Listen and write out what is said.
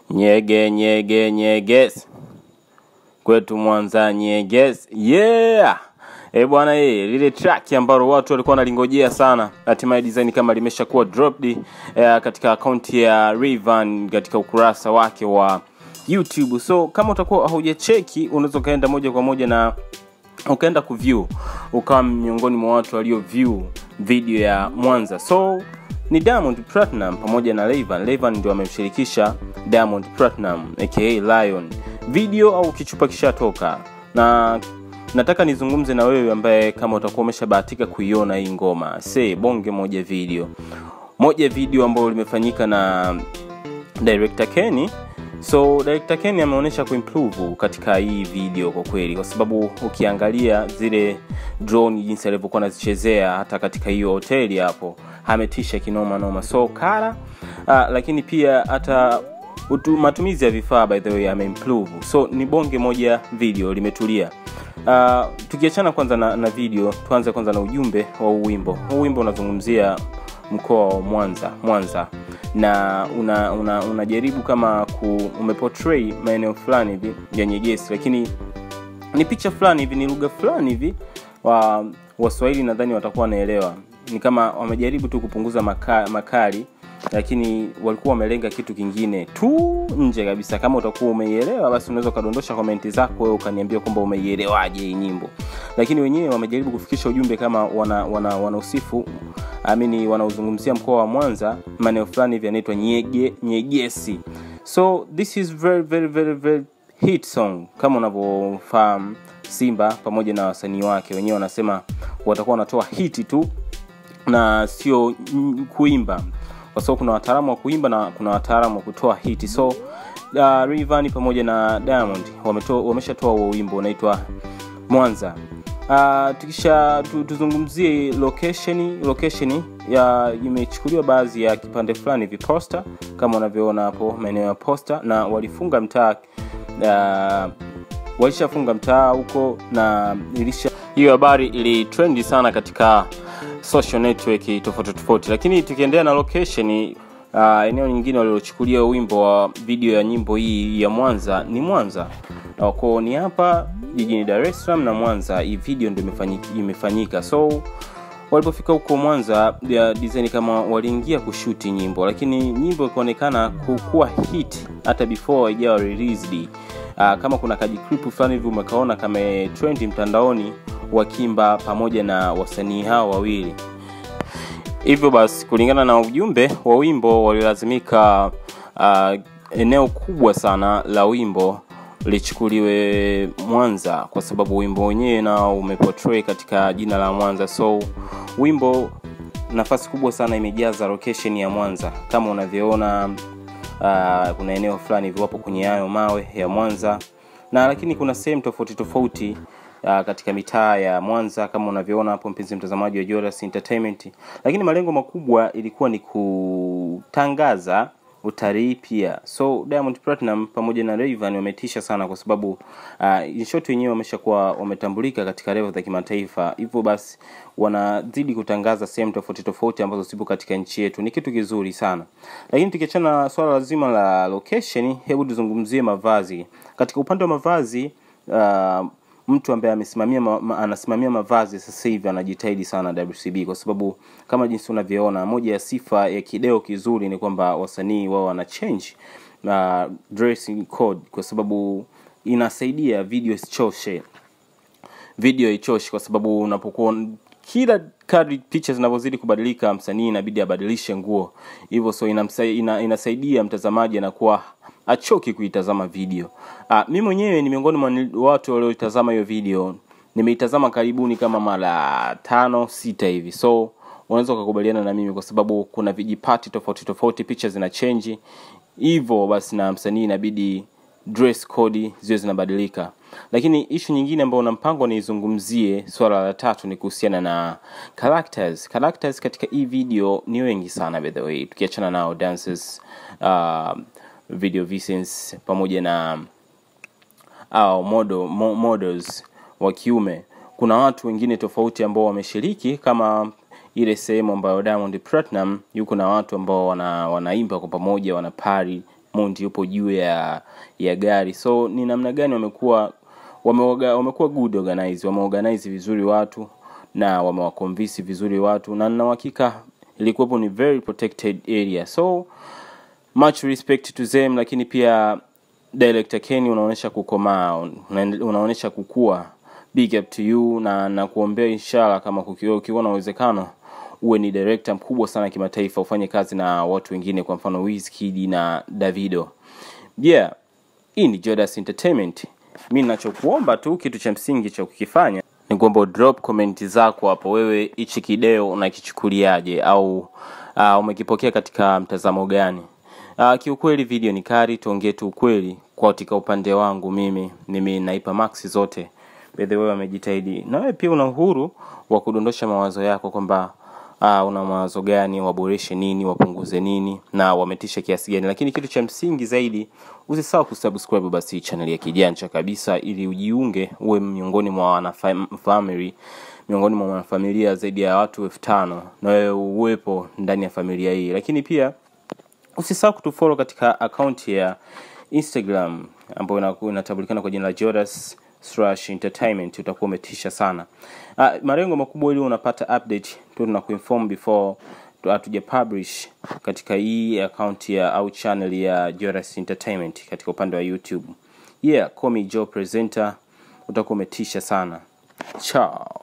Nyege nyege nyeges kwetu Mwanza nyeges yeah Eh bwana eh, lile track ambalo watu walikuwa wanalingojea sana, hatimaye design kama limeshakuwa dropped eh, katika akaunti ya Rayvanny katika ukurasa wake wa YouTube. So kama utakuwa haujacheki, unaweza ukaenda moja kwa moja na ukaenda kuview, ukawa miongoni mwa watu walio view video ya Mwanza. So ni Diamond Platinum pamoja na Rayvanny. Rayvanny ndio amemshirikisha Diamond Platinum aka Lion. Video au kichupa kishatoka na nataka nizungumze na wewe ambaye kama utakuwa umeshabahatika kuiona hii ngoma se bonge moja video moja video ambayo limefanyika na director Kenny so director Kenny ameonyesha kuimprove katika hii video kwa kweli kwa sababu ukiangalia zile drone jinsi alivyokuwa anazichezea hata katika hiyo hoteli hapo ametisha kinoma noma so kara uh, lakini pia hata utu, matumizi ya vifaa by the way ameimprove so ni bonge moja video limetulia Uh, tukiachana kwanza na, na video tuanze kwanza na ujumbe wa huu wimbo huu wimbo unazungumzia mkoa wa mwanza mwanza na unajaribu una, una unajaribu kama ku, umeportray maeneo fulani hivi ya nyegesi lakini ni picha fulani hivi ni lugha fulani hivi wa waswahili nadhani watakuwa wanaelewa ni kama wamejaribu tu kupunguza maka, makali lakini walikuwa wamelenga kitu kingine tu nje kabisa kama utakuwa umeielewa basi unaweza ukadondosha komenti zako wewe ukaniambia kwamba umeielewaje hii nyimbo lakini wenyewe wamejaribu kufikisha ujumbe kama wana wana wanausifu amini wanaozungumzia mkoa wa mwanza maeneo fulani hivi yanaitwa nyege nyegesi so this is very very very very hit song kama unavyofahamu simba pamoja na wasanii wake wenyewe wanasema watakuwa wanatoa hiti tu na sio mm, kuimba kwa sababu kuna wataalamu wa kuimba na kuna wataalamu wa kutoa hiti so uh, Rayvanny pamoja na Diamond wametoa wameshatoa huo wimbo unaitwa Mwanza. Uh, tukisha tu, tuzungumzie location location ya imechukuliwa baadhi ya kipande fulani hivi poster kama unavyoona hapo maeneo ya poster na walifunga mtaa uh, walishafunga mtaa huko na ilisha hiyo habari ilitrendi sana katika social network tofauti tofauti lakini tukiendelea na location uh, eneo nyingine walilochukulia wimbo wa video ya nyimbo hii ya mwanza ni mwanza ko ni hapa jijini dar es salaam na mwanza hii video ndo imefanyika, imefanyika. so walipofika huko mwanza ya design kama waliingia kushuti nyimbo lakini nyimbo ikaonekana kukuwa hit hata before haijawa released uh, kama kuna kajikripu fulani hivi umekaona kama trend mtandaoni wakimba pamoja na wasanii hao wawili hivyo basi kulingana na ujumbe wa wimbo walilazimika uh, eneo kubwa sana la wimbo lichukuliwe mwanza kwa sababu wimbo wenyewe nao umeportray katika jina la mwanza so wimbo nafasi kubwa sana imejaza location ya mwanza kama unavyoona uh, kuna eneo fulani hivi wapo kwenye hayo mawe ya mwanza na lakini kuna sehemu tofauti tofauti uh, katika mitaa ya mwanza kama unavyoona hapo mpenzi mtazamaji wa Joras entertainment lakini malengo makubwa ilikuwa ni kutangaza utalii pia so diamond platinum pamoja na Rayvanny wametisha sana kwa sababu uh, in short wenyewe wameshakuwa wametambulika katika level za kimataifa hivyo basi wanazidi kutangaza sehemu tofauti tofauti ambazo zipo katika nchi yetu ni kitu kizuri sana lakini tukiachana na swala lazima la location hebu tuzungumzie mavazi katika upande wa mavazi uh, mtu ambaye amesimamia ma, ma, anasimamia mavazi sasa hivi anajitahidi sana WCB kwa sababu kama jinsi unavyoona moja ya sifa ya kideo kizuri ni kwamba wasanii wao wana change uh, dressing code kwa sababu inasaidia video isichoshe video ichoshi kwa sababu unapokuwa kila kadri picha zinavyozidi kubadilika msanii inabidi abadilishe nguo hivyo so inamsa, ina, inasaidia mtazamaji anakuwa achoki kuitazama video uh, mi mwenyewe ni miongoni mwa watu walioitazama hiyo video nimeitazama karibuni kama mara tano sita hivi so unaweza ukakubaliana na mimi kwa sababu kuna vijipati tofauti tofauti picha zina chenji hivyo basi na msanii inabidi dress code ziwe zinabadilika lakini ishu nyingine ambayo na mpango niizungumzie swala la tatu ni kuhusiana na characters characters katika hii video ni wengi sana by the way tukiachana nao dancers uh, video visions pamoja na au model, mo, models wa kiume kuna watu wengine tofauti ambao wameshiriki kama ile sehemu ambayo Diamond Platinum yuko na watu ambao wana, wanaimba kwa pamoja wana pari Mondi yupo juu ya ya gari so ni namna gani wamekuwa wameoga- wamekuwa good organize wameorganize vizuri watu na wamewaconvince vizuri watu na nina uhakika ilikuwepo ni very protected area so much respect to them lakini pia director Kenny unaonyesha kukomaa una- unaonyesha kukua big up to you na na kuombea inshallah kama kukiwa ukiwa na uwezekano uwe ni director mkubwa sana kimataifa ufanye kazi na watu wengine kwa mfano Wizkid na Davido yeah hii ni Jodas Entertainment mi ninachokuomba tu kitu cha msingi cha kukifanya ni kwamba drop comment zako hapo wewe hichi kideo unakichukuliaje au uh, umekipokea katika mtazamo gani uh, kiukweli video ni kari tuongee tu ukweli kwa katika upande wangu mimi mimi naipa max zote by the way wamejitahidi na wewe pia una uhuru wa kudondosha mawazo yako kwamba uh, una mawazo gani waboreshe nini wapunguze nini na wametisha kiasi gani lakini kitu cha msingi zaidi usisahau kusubscribe basi channel ya kijanja kabisa ili ujiunge uwe miongoni mwa wanafamily miongoni mwa wanafamilia zaidi ya watu elfu tano na wewe uwepo ndani ya familia hii lakini pia usisahau kutufollow katika akaunti ya instagram ambayo inaku- inatambulikana kwa jina la jodas slash entertainment utakuwa umetisha sana uh, malengo makubwa ili unapata update tu tunakuinform before tu- hatuja publish katika hii akaunti ya au channel ya jodas entertainment katika upande wa youtube yeah call me joe presenter utakuwa umetisha sana chao